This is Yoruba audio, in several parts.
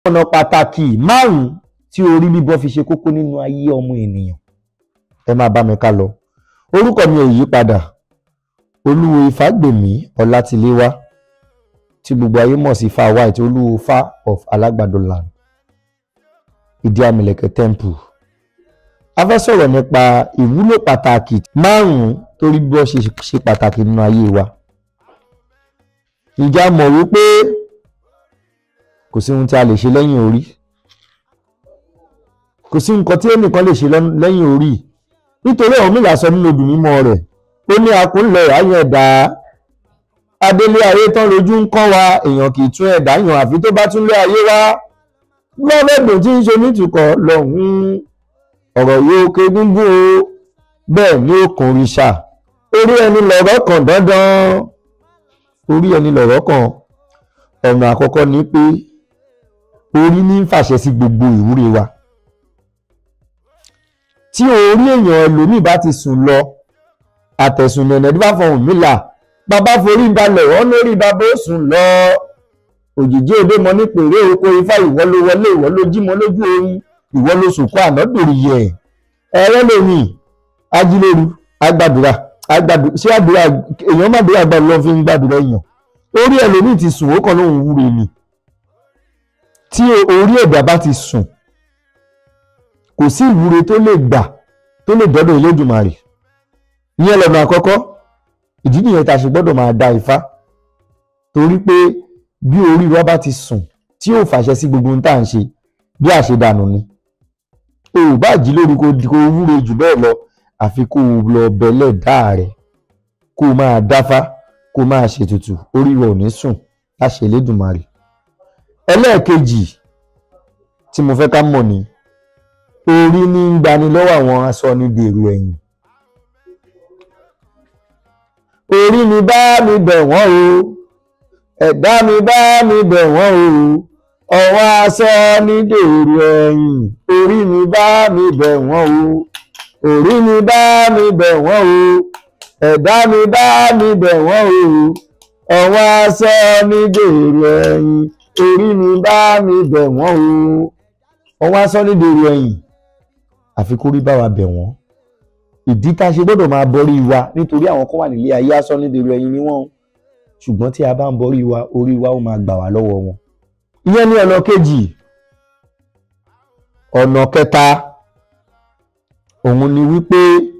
ọ̀nà pàtàkì márùn-ún tí orí bíbọ́ fi ṣe kókó nínú ayé ọmọ ènìyàn ẹ máa bá mi ká lọ orúkọ mi ò yí padà olúwo ifágbèmí ọlátiléwá tí gbogbo ayé mọ̀ sí fa white olúwo fa of alágbàdo land ìdí àmìlẹ̀kẹ̀ temple a fẹ́ sọ̀rọ̀ nípa ìwúlò pàtàkì márùn-ún torí bíbọ́ ṣe ṣe pàtàkì nínú ayé wa ǹjẹ́ a mọ̀ wípé kò sí ohun tí a lè ṣe lẹ́yìn orí kò sí nǹkan tí ẹnìkan lè ṣe lẹ́yìn orí nítorí ọ̀hún mìíràn sọ nínú obì mímọ́ rẹ̀ ó ní akúnlẹ̀ àyàn ẹ̀dá adélé ayé tán lójú ń kọ́ wa èèyàn kì í tún ẹ̀dá yàn àfi tó bá tún lé ayé wá lọ́mẹ́gbọ̀n tí ń ṣe nítùkọ̀ lọ́hùn ọ̀rọ̀ yóò ké gúngún o bẹ́ẹ̀ ni ó kùn ríṣà orí ẹni lọ̀rọ̀ kan dandan orí ẹni lọ̀rọ̀ kan ọ̀nà àkọ́kọ́ ni pé orí ní ń fàṣẹ sí gbogbo ìwúre wa tí orí èèyàn ẹlòmíì bá ti sùn lọ àtẹ̀sùn nẹ̀nẹ̀ bí bá fọhùn mílà bàbá forí balẹ̀ wọ́n lórí bàbá ó sùn lọ òjìjí òde mọ ní pèrè oko ifá ìwọ ló wọlé ìwọ ló jí mọ lójú oorun ìwọ ló sùn kó ànádòrí yẹ ẹrẹ lèmi ajílẹ̀rú agbàdúrà agbàdúrà ṣé àdúrà èèyàn má dúrà gbàdúrà lọ fi ń gbàdúrà èèyàn orí ẹlòmíì ti sùn ó kàn lóhùn wúre ni tí orí ẹ̀dá bá ti sùn kò sí ìwúre tó lè gbà tó lè dọ́dọ̀ Elédùmarè ìyẹn lọ́nà àkọ́kọ́ ìdí nìyẹn tá a ṣe gbọ́dọ̀ máa da Ifá torí pé bí orí wa bá ti sùn tí yóò fàṣẹ sí gbogbo ohun tá à ń ṣe bí àṣedànù ni o ò bá jí lórí kó kó wúre jù bẹ́ẹ̀ lọ àfi kó o lọ bẹ̀lẹ̀ dá rẹ̀ kó o máa dáfá kó o máa ṣètùtù orí wa ò ní sùn láṣẹ Elédùmarè ẹlẹ́ẹ̀kejì tí mo fẹ́ ká mọ̀ ni orí ní ń gbani lọ́wọ́ àwọn aṣọ ní dèrò ẹ̀yìn orí mi bá mi bẹ̀ wọ́n o ẹ̀dá mi bá mi bẹ̀ wọ́n o ọwọ́ aṣọ ní dèrò ẹ̀yìn orí mi bá mi bẹ̀ wọ́n o orí mi bá mi bẹ̀ wọ́n o ẹ̀dá mi bá mi bẹ̀ wọ́n o ọwọ́ aṣọ ní dèrò ẹ̀yìn orí mi bá mi bẹ̀ wọ́n o ọwọ́ aṣọ ní dèrò ẹ̀yìn àfi kó rí bá wa bẹ̀ wọ́n ìdí tá a ṣe gbọ́dọ̀ máa borí wa nítorí àwọn kan wà nílé ayé aṣọ nídèrú ẹyin ni wọ́n ṣùgbọ́n tí a bá ń borí wa orí wa ó máa gbà wá lọ́wọ́ wọn. ìyẹn ní ọ̀nà kejì ọ̀nà kẹta òun ni wípé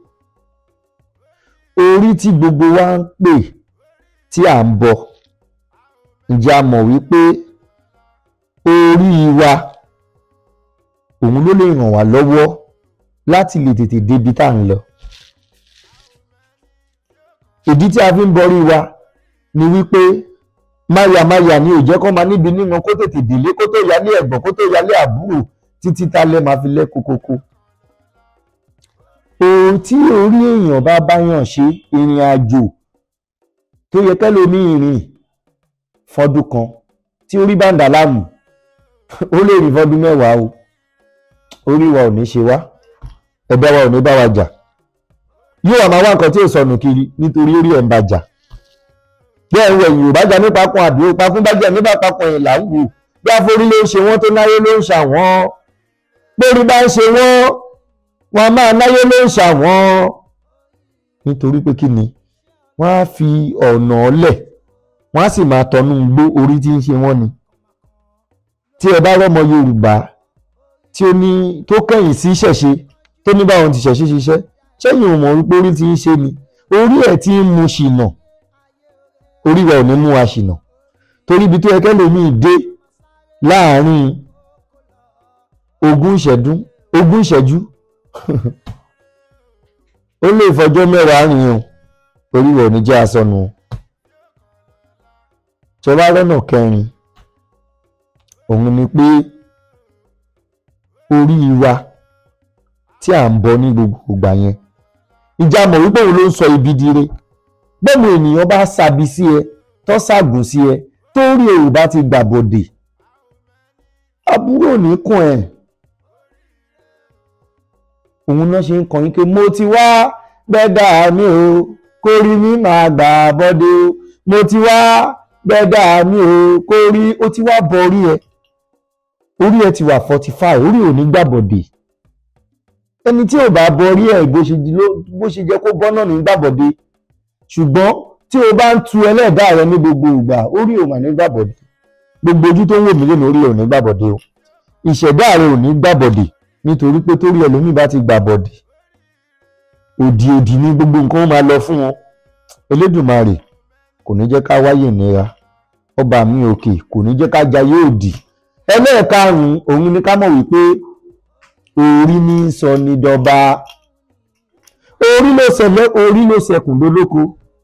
orí tí gbogbo wa ń pè tí à ń bọ ǹjẹ́ a mọ̀ wípé orí wa òun ló lè ràn wá lọ́wọ́ láti lè tètè débi tá à ń lọ. ìdí tí a fi ń borí wa ni wípé máyàmáyà ni ò jẹ́ kó máa níbi níran kó tètè délé kó tó yálé ẹ̀gbọ́n kó tó yálé àbúrò títí tálẹ́ máa fi lẹ́ kókókó. òun tí orí èèyàn bá báyàn ṣe ìrìn àjò tó yẹ kẹ́lómi ìrìn fọdún kan tí orí bá ń dà láàmú ó lè rìn fọdún mẹ́wàá o orí wa ò ní ṣe wá ẹ̀bẹ̀ wa ò ní bá wa jà yóò wà máa wá nǹkan tí ò sọnù kiri nítorí orí ẹ̀ ń bá jà bí ẹ̀ ń wẹ̀ yìí ò bá jà nípa kan àdúró pa fún bájà nípa papọ̀ ẹ̀ là ń wò bí àforí ló ń ṣe wọ́n tó náyé ló ń ṣàwọ́n pórí bá ń ṣe wọ́n wọn a máa náyé ló ń ṣàwọ́n nítorí pé kí ni wọ́n á fi ọ̀nà ọ̀lẹ̀ wọ́n á sì máa tọnú gbó orí tí ń ṣe wọ́n ni tí ẹ bá rọ́mọ Yorùbá tí ó ní tó kẹ́yìn sí ṣẹ̀ṣe tó ní báwọn ti ṣẹ̀ṣe ṣiṣẹ́ ṣẹ́yìn ò mọ̀ wípé orí ti ń ṣe ni orí ẹ̀ ti ń mu ṣìnà orí wa ò ní mú wa ṣìnà torí ibi tó yẹ kẹ́lòmíì dé láàárín ogún ìṣẹ́jú ogún ìṣẹ́jú ó lè fọjọ́ mẹ́wàá rìn o orí wa ò ní jẹ́ asọnù o ṣọlá lọ́nà kẹrin òun ni pé orí wa tí à ń bọ ní gbogbo ìgbà yẹn ìjà mọ̀ wípé òun ló ń sọ ibi dire gbọ́mọ ènìyàn bá sàbí sí ẹ tó ṣàgùn sí ẹ tó rí èrò bá ti gbàbọ̀dè àbúrò ní kùn ẹ̀ òun náà ṣe ń kọyín pé mo ti wá bẹ́ẹ̀dà mi o kó rí mi máa gbà bọ́dé o mo ti wá bẹ́ẹ̀dà mi o kó rí ó ti wá bọ̀rí ẹ orí ẹ ti wà forty five orí ò ní gbàbọ̀dè ẹni tí ò bá borí ẹ bó ṣe di ló- bó ṣe jẹ́ kó bọ́ náà ní gbàbọ̀dè ṣùgbọ́n tí o bá ń tu ẹlẹ́dàá rẹ ní gbogbo ìgbà orí ò mà ní gbàbọ̀dè gbogbo ojú tó ń wò mí lónìí orí ò ní gbàbọ̀dè o ìṣẹ̀dá rẹ ò ní gbàbọ̀dè nítorí pé torí ẹlòmíì bá ti gbàbọ̀dè òdì òdì ní gbogbo nǹkan ó máa lọ fún wọn Elédùmarè kò ní jẹ́ ká wáyé ìnira ọba mi òkè kò ní jẹ́ ká jayé òdì ẹlẹ́ẹ̀karùn-ún òun ni ká mọ̀ wípé orí ní í sọ ní dọba orí ló ṣẹlẹ̀ orí ló ṣẹkùn lólóko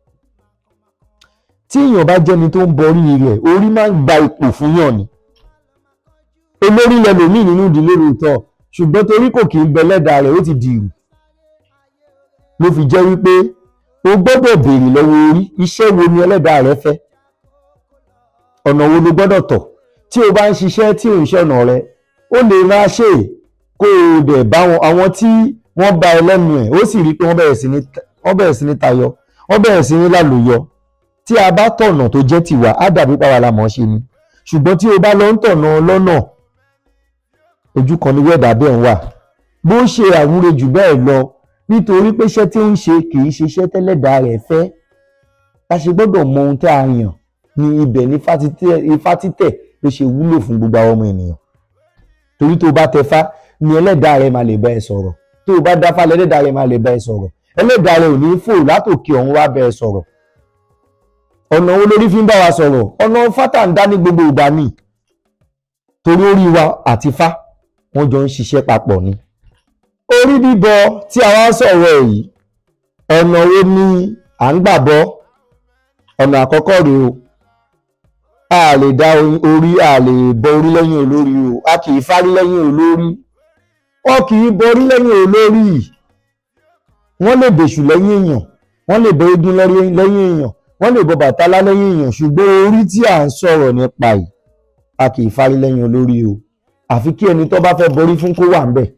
tí èèyàn bá jẹ́ni tó ń borí rẹ̀ orí máa ń gba ipò fún yàn ni olórí lẹlòmíì nínú ìdílé ròótọ́ ṣùgbọ́n torí kò kì í bẹ lẹ́dàá rẹ̀ ó ti dìrù ló fi jẹ́ wípé o gbọ́dọ̀ béèrè lọ́wọ́ orí iṣẹ́ wo ni ẹlẹ́dàá rẹ fẹ́ ọ̀nà wo ló gbọ́dọ̀ tọ̀ tí o bá ń ṣiṣẹ́ tí ò ń ṣọ̀nà rẹ ó lè máa ṣe é kó o dẹ̀ bá wọn àwọn tí wọ́n bá ẹ lẹ́nu ẹ̀ ó sì rí i pé wọ́n bẹ̀rẹ̀ sí ní wọ́n bẹ̀rẹ̀ sí ní tayọ wọ́n bẹ̀rẹ̀ sí ní lálòyọ tí a bá tọ̀nà tó jẹ́ tiwa á dàbí pàwọ́ la mọ̀ ọ́ ṣe ni ṣùgbọ́n tí o bá lọ ń tọ̀nà lọ́nà ojú kan ní wẹ́ẹ̀dà bẹ́ẹ̀ ń wà bó ṣe àwúre jù bẹ́ẹ̀ lọ nítorí pé iṣẹ́ tí ó ń ṣe kì í ṣe iṣẹ́ tẹ́lẹ̀dá rẹ̀ fẹ́ a ṣe gbọ́dọ̀ mọ ohun tí a yàn ní ibẹ̀ ní ifá títẹ̀ ifá títẹ̀ ló ṣe wúlò fún gbogbo àwọn ọmọ ènìyàn torí tó o bá tẹfá ni ẹlẹ́dàá rẹ̀ máa lè bá ẹ sọ̀rọ̀ tó o bá dáfá lẹ́lẹ́dàá rẹ̀ máa lè bá ẹ sọ̀rọ̀ ẹlẹ́dàá rẹ̀ ò ní fò látòkè ọ̀run wá bá ẹ sọ̀rọ̀ ọ̀nà wo lórí fi ń bá wa sọ̀rọ̀ ọ̀nà fátà ń dá ní gbogbo ìgbà ni torí orí wa àti fá wọ́n jọ ń ṣiṣẹ́ papọ̀ ni orí bíbọ tí a wá ń sọ̀rọ̀ ẹ̀ yìí ọ̀nà wo ni à ń gbà bọ́ ọ̀nà àkọ́kọ́ rèé o a lè dá orí a lè bọ orí lẹ́yìn olórí o a kì í fárí lẹ́yìn olórí wọn kì í bọ orí lẹ́yìn olórí wọ́n lè bèṣù lẹ́yìn èèyàn wọ́n lè bọ eégún lẹ́yìn èèyàn wọ́n lè bọ bàtálá lẹ́yìn èèyàn ṣùgbọ́n orí tí à ń sọ̀rọ̀ nípa yìí a kì í fárí lẹ́yìn olórí o àfi kí ẹni tó bá fẹ́ borí fún kó wà ń bẹ̀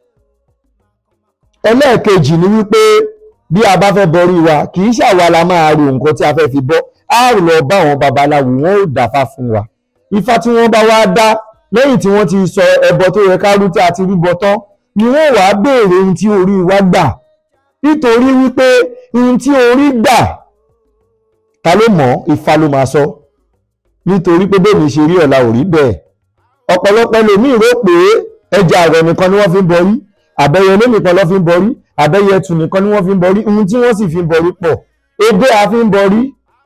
ẹlẹ́ẹ̀kejì ni wípé bí a bá fẹ́ borí wa kì í ṣàwa la máa ro nǹkan tí a fẹ́ fi bọ́ á lọ bá àwọn babaláwo wọn ò dáfá fún wa ifá tí wọ́n bá wá dá lẹ́yìn tí wọ́n ti sọ ẹbọ tó yẹ ká rú tí a ti rúbọ tán ni wọ́n wàá béèrè ohun tí orí wa gbà nítorí wípé ohun tí orí gbà ta ló mọ̀ ifá ló máa sọ nítorí pé bẹ́ẹ̀ mi ṣe rí ọ̀la ò rí bẹ́ẹ̀ ọ̀pọ̀lọpọ̀ ẹlòmíì rò pé ẹja àrọ̀ nìkan ni wọ́n fi ń bọrí àbẹ̀yẹ ilé nìkan ló fi ń bọrí àbẹ̀yẹ ẹtù nìkan ni wọ́n fi ń bọrí ohun tí wọ́n sì fi ń bọrí pọ̀ ebé a fi ń bọrí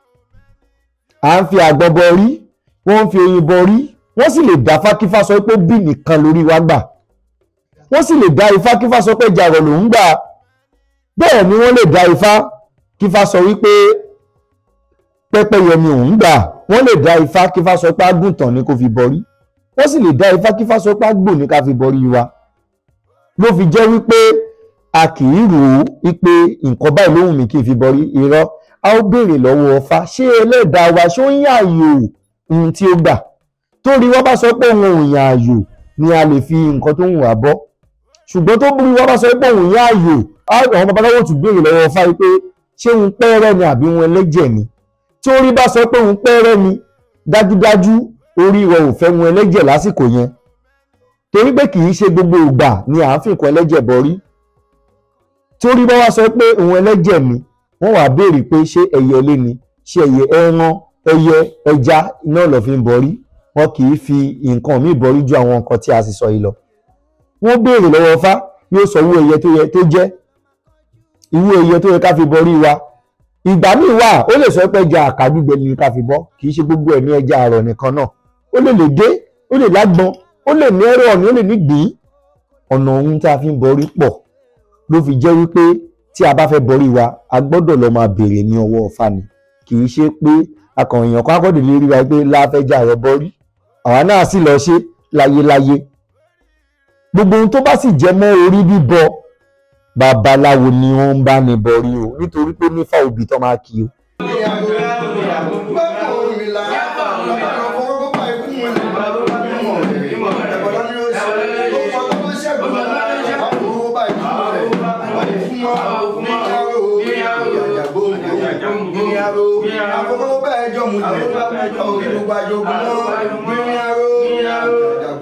à ń fi àgbọ̀ bọrí wọ́n ń fi oyin bọrí wọ́n sì lè dá fákífá sọ pé bí nìkan lórí wa gbà wọ́n sì lè dá ifá kífá sọ pé ẹja àrọ̀ lòún gbà bẹ́ẹ̀ ni wọ́n lè dá ifá kífá sọ wípé pẹ́pẹ́yẹ ni òun gbà wọ́n lè dá ifá kífá sọ pé àgùntàn ni kò fi bọrí wọ́n sì lè dá ifá kífá sọ pé àgbò ní ká fi bọrí wa ló fi jẹ́ wípé a kì í rò ó wípé nǹkan báyìí lóhùn mi kì í fi bọrí irọ́ a ó béèrè lọ́wọ́ ọfá ṣé ẹlẹ́dàá wa ṣó ń yààyò ohun tí ó gbà torí wọ́n bá sọ pé òun ò yààyò ni a lè fi nǹkan tó ń wà bọ́ ṣùgbọ́n tó burú wọ́n bá sọ pé òun yààyò àwọn babaláwo tún béèrè lọ́wọ́ ọfá wípé ṣé òun pẹ́ẹ́rẹ́ ni àbí òun ẹlẹ́jẹ̀ ni tí orí bá sọ pé òun pẹ́ẹ́rẹ́ ni dájúdájú orí rẹ̀ ò fẹ́ wọn ẹlẹ́jẹ̀ lásìkò yẹn torí pé kì í ṣe gbogbo ìgbà ni à ń fi nǹkan ẹlẹ́jẹ̀ bọrí tí orí bá wá sọ pé òun ẹlẹ́jẹ̀ ni wọ́n wàá béèrè pé ṣé ẹyẹ ilé ni ṣé ẹyẹ ẹran ẹyẹ ẹja náà lọ fi ń bọrí wọn kì í fi nǹkan míì bọrí ju àwọn nǹkan tí a sì sọ yìí lọ wọ́n béèrè lọ́wọ́ Ifá yóò sọ irú ẹyẹ tó yẹ tó jẹ́ irú ẹyẹ tó yẹ ká fi bọrí wa ìgbà míì wà ó lè sọ pé ẹja àkàgbígbẹ ni ká fi bọ́ kì í ṣe gbogbo ẹ̀ ní ẹja àrọ̀ nìkan náà ó lè lè dé ó lè lágbọn ó lè ní ẹrọ ọ̀nì ó lè ní gbìn ọ̀nà ohun tí a fi ń bọrí pọ̀ ló fi jẹ́ wípé tí a bá fẹ́ bọrí wa a gbọ́dọ̀ lọ máa béèrè ní ọwọ́ Ifá ni kì í ṣe pé akàn èèyàn kan akọ́dé lè rí wa pé láfẹ́jà rẹ bọ́rí àwa náà sì lọ ṣe láyéláyé gbogbo ohun tó bá sì jẹ mọ́ orí bíbọ babaláwo ni wọ́n ń bá ní bọrí o nítorí pé nífà òbí tó máa kí o. Àkọ́kọ́ bẹ́ẹ̀ jọ mu jẹ, òkè gbogbo àjogún náà, gbìyànjú, àjàgbóǹgbò.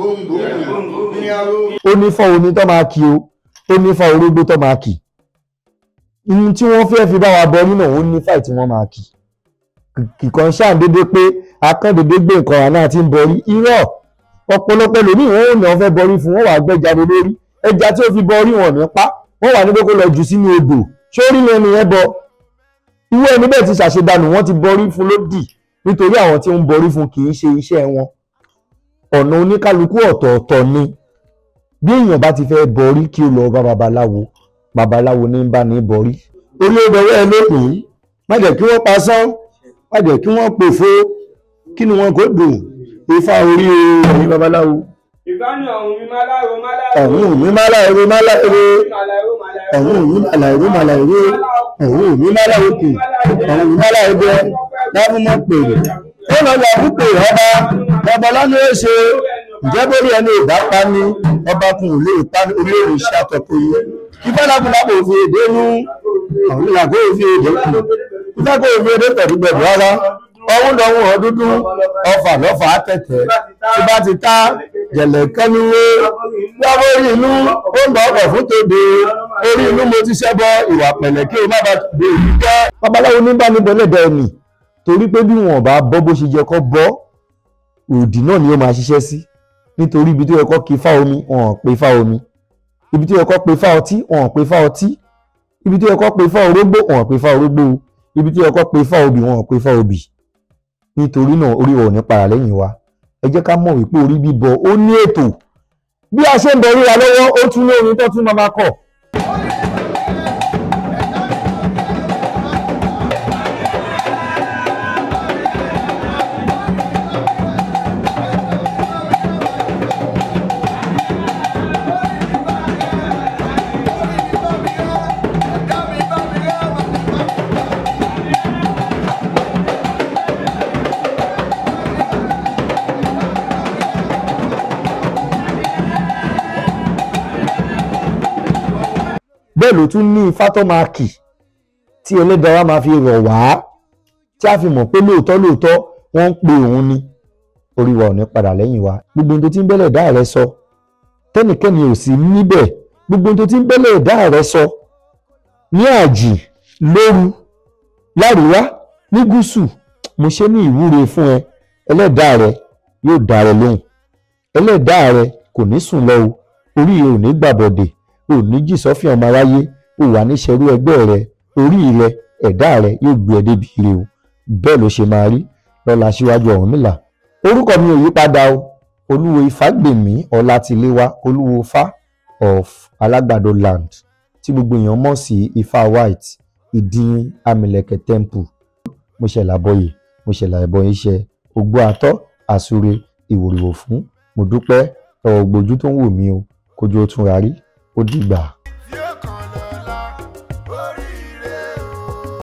ó ní fọ́ omi tó máa kì o ó ní fọ́ orógbó tó máa kì ihun tí wọ́n fẹ́ fi bá wa bọ nínú òun ní fáì tí wọ́n máa kì kìkan ṣáà dédé pé akọ́ndédé gbé nǹkan àná àti ń bọrí irọ́ ọ̀pọ̀lọpọ̀ lòmíì wọn ò ní wọ́n fẹ́ bọrí fún wọn wà gbẹ́jáde lórí ẹja tí ó fi bọrí wọn ní pa wọ́n wà ní pé kó lọ jù sínú odò sórí lẹ́nu yẹn bọ irú ẹni bẹ́ẹ̀ ti ṣàṣedànù wọ́n ti bọrí fún lódì nítorí àwọn tí ń bọrí fún kì í ṣe iṣẹ́ wọn ọ̀nà oníkálukú ọ̀tọ̀ọ̀tọ̀ ni bí èèyàn bá ti fẹ́ bọrí kí ó lọ bá babaláwo babaláwo ní bá ní bọrí orí ọdọwọ́ ẹ lópin má jẹ́ kí wọ́n pasán má jẹ́ kí wọ́n pòfo kí ni wọn kò dùn ifá orí ẹ̀yìn babaláwo ìbánu ọ̀hún mi máa láìro máa láìro. ọ̀hún mi má láìro má láìro Màláìro màláìro. ọ̀hún mi má láìro má láìro ọ̀hún mi má láìro kì ọ̀hún mi má láìro bẹ lábúmọ̀ pèrè ó lọ lọ fún pèrè ọba babalá ni ó ṣe ǹjẹ́ bórí ẹni ìbá pa ni ọba kun ò lè pa ní orí òun ṣe àtọ̀kọ yìí ifá lábúlábò fi èdè nú ọ̀hún ìlà kó fi èdè kù ifá kó fi èdè pẹ̀lú pẹ̀lú rárá ọ̀hún lọ́hún ọdúdú ọfà lọ́fà àtẹ̀tẹ̀ tí bá ti ta jẹ̀lẹ̀kẹ́ níwé lábórí inú ó ń bọ̀ ọkọ̀ fún tòde orí inú mo ti ṣẹ́bọ ìwà pẹ̀lẹ́ kí o má bàa tòde èyí jẹ́. babaláwo ní bá ní bọ́lẹ̀dẹ̀ ẹ̀nì torí pé bí wọn bá bọ́ bó ṣe jẹ kọ́ bọ́ òdì náà ni ó máa ṣiṣẹ́ sí nítorí ibi tó yẹ kọ́ kí fá omi wọn ò pe fá omi ibi tó yẹ kọ́ pe fá ọtí wọn ò pe fá ọtí ibi tó yẹ kọ́ pe fá orógbó wọn ò pe fá orógbó ibi tó yẹ kọ́ pe fá obì wọn ò pe fá obì nítorí náà orí wa ò ní para lẹ́yìn wa ẹ jẹ́ ká mọ̀ wípé orí bíbọ ó ní ètò bí a ṣe ń bọ orí wa lọ́wọ́ ó tún ní orin tó tún máa máa kọ̀. bẹ́ẹ̀ ló tún ní ifá tó máa kì tí ẹlẹ́dàá wa máa fi rọ̀ wá tí a fi mọ̀ pé lóòótọ́ lóòótọ́ wọ́n ń pe òun ni orí wa ò ní padà lẹ́yìn wa gbogbo ohun tó ti ń bẹ́lẹ̀ dá rẹ sọ tẹ́nìkẹ́ni ò sí níbẹ̀ gbogbo ohun tó ti ń bẹ́lẹ̀ dá rẹ sọ ní àjì lóru láríwá ní gúúsù mo ṣe ní ìwúre fún ẹ ẹlẹ́dàá rẹ yóò dá rẹ lóhùn ẹlẹ́dàá rẹ kò ní sùn lọ o orí rẹ ò ní gbàbọ̀dẹ̀ ò ní jì sọ́fìn ọmọ aráyé ò wà níṣẹ́rú ẹgbẹ́ rẹ orí rẹ ẹ̀dá rẹ yóò gbé ẹ débi ire o bẹ́ẹ̀ ló ṣe máa rí lọ́la síwájú Ọ̀rúnmìlà orúkọ mi ò yí padà o olúwo ifágbèmí ọlátiléwá olúwo fá of alágbàdo land tí gbogbo èèyàn mọ̀ sí ifá white ìdín amìlẹ̀kẹ̀ temple mo ṣẹlẹ̀ àbọ̀yè mo ṣẹlẹ̀ àbọ̀ iṣẹ́ ògbó àtọ́ àsúre ìwòrìwò fún mo dúpẹ́ ọ̀gbójú tó ń wò mí o kójú ó tún rárí ó dìgbà.